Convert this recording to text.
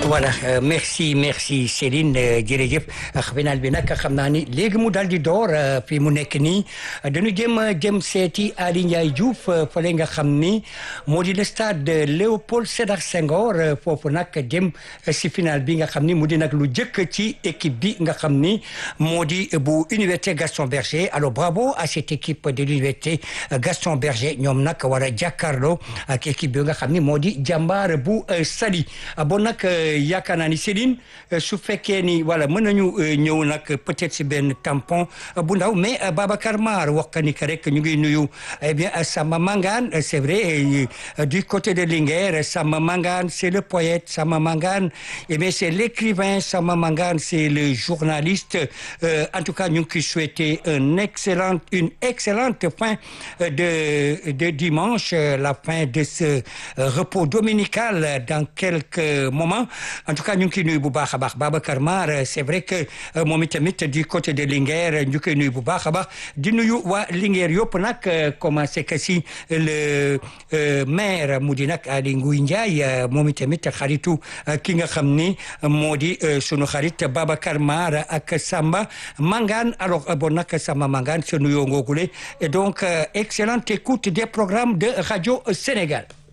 voilà merci merci Céline jërëjëf final bi nag xam naa ni léegi mu daal di door fi mu nekk nii dañu jëm jëm seeti Ali Ndiaye Diouf fële nga xam ni moo di le stade Léopold Sédar Senghor foofu nag jëm si final bi nga xam ni mu di nag lu jëkk ci équipe bi nga xam ni moo di bu Université Gaston Berger alors bravo à cette équipe de l'Université Gaston Berger ñoom nag war a jàkkaarloo ak équipe bi nga xam ni moo di jàmbaar bu Saly bon nag yaakaar naa ni Céline su fekkee ni voilà mën nañu ñëw nag peut-être si benn tampon bu ndaw mais Babacar Mar wax ka ni que rek ñu ngi nuyu eh bien Samba Mangane c'est vrai du côté de Linguère Samba Mangane c'est le poète Samba Mangane eh bien c'est l'écrivain Samba Mangane c'est le journaliste en tout cas ñu ngi koy souhaiter un excellent une excellente fin de de dimanche la fin de ce repos dominical dans quelques moments en tout cas ñu ngi koy nuyu bu baax a baax Babacar Mar c'est vrai que moom itamit du côté de Linguère ñu koy nuyu bu baax a baax di nuyu waa Linguère yëpp nag commencé que si le maire mu di nag Aly Ngouille Ndiaye moom itamit xaritu ki nga xam ni moo di sunu xarit Babacar Mar ak Samba Mangane alors bon nag Samba Mangane sa nuyoo ngoogule et donc excellente écoute des programmes de Radio Sénégal